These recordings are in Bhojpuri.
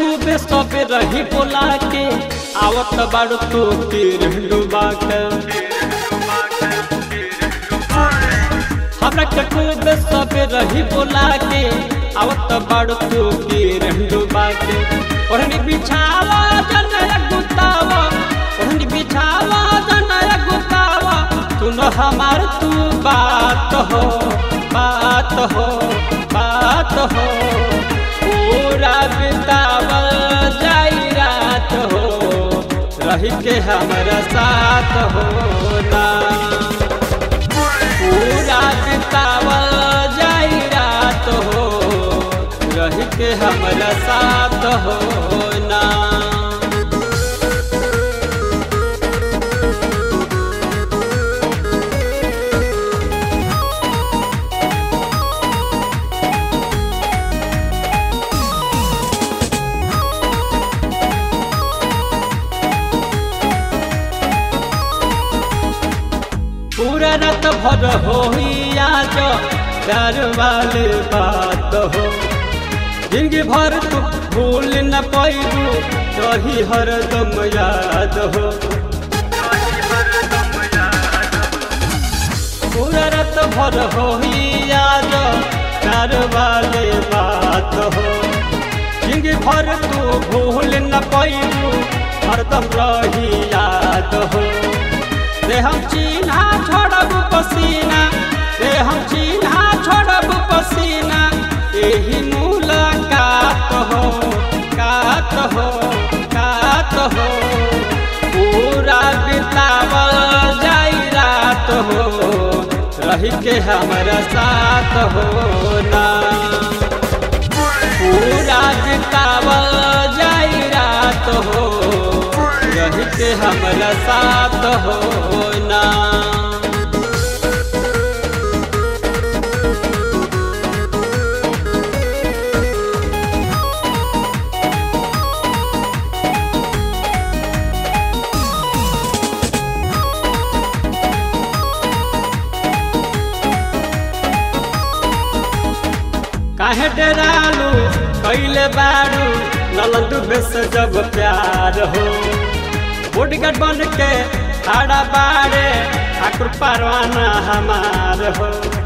खूबे सबे रही बोला के आवत बाड़ू तू तीर डुबा के हमरा के खूबे सबे रही बोला के आवत बाड़ू तू तीर डुबा के ओढ़नी बिछावा जनया गुतावा ओढ़नी बिछावा जनया गुतावा तू न हमार तू बात हो बात हो बात हो पूरा बितावल जाई रात हो रही के हमारा साथ हो ना पूरा बितावल जाई रात हो रही के हमारा साथ हो ना पूरा रात भर हो आज प्यार वाले बात हो जिंदगी भर तू भूल न पैबू रही हरदम याद हो पूरा रात भर हो आज प्यार वाले बात हो जिंदगी भर तू भूल न पैबू हरदम रही याद हो रे हम चिन्हा छोड़ब पसीना रे हम चिन्हा छोड़ब पसीना यही मुलाकात हो कात हो कात हो पूरा बितावल जाई रात हो रही के हमारा साथ हो ना पूरा बितावल जाई रात हो रही के हमारा साथ हो ना काहे डरालू कैले बारू नलंदू बेस जब प्यार हो बुढ़गट बन के खड़ा बारे ठाकुर परवाना हमार हो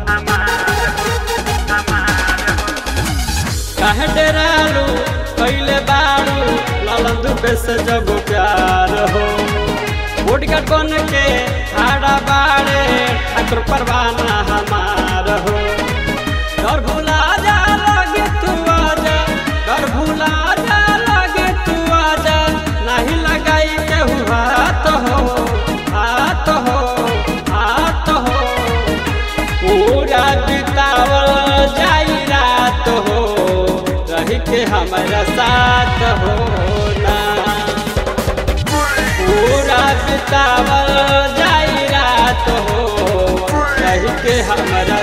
काहे डरालू कैले बारू नलंदू बेस जब प्यार हो बुढ़गट बन के खड़ा बारे ठाकुर परवाना हमार हो डर भुला जा लगे तू आजा डर भुला जा लगे तू आजा नहीं लगाई केहू हाथ हो हाथ हो हाथ हो पूरा बितावल जाई रात हो रही के हमारा साथ हो ना पूरा बितावल जाई रात हो रही के हमारा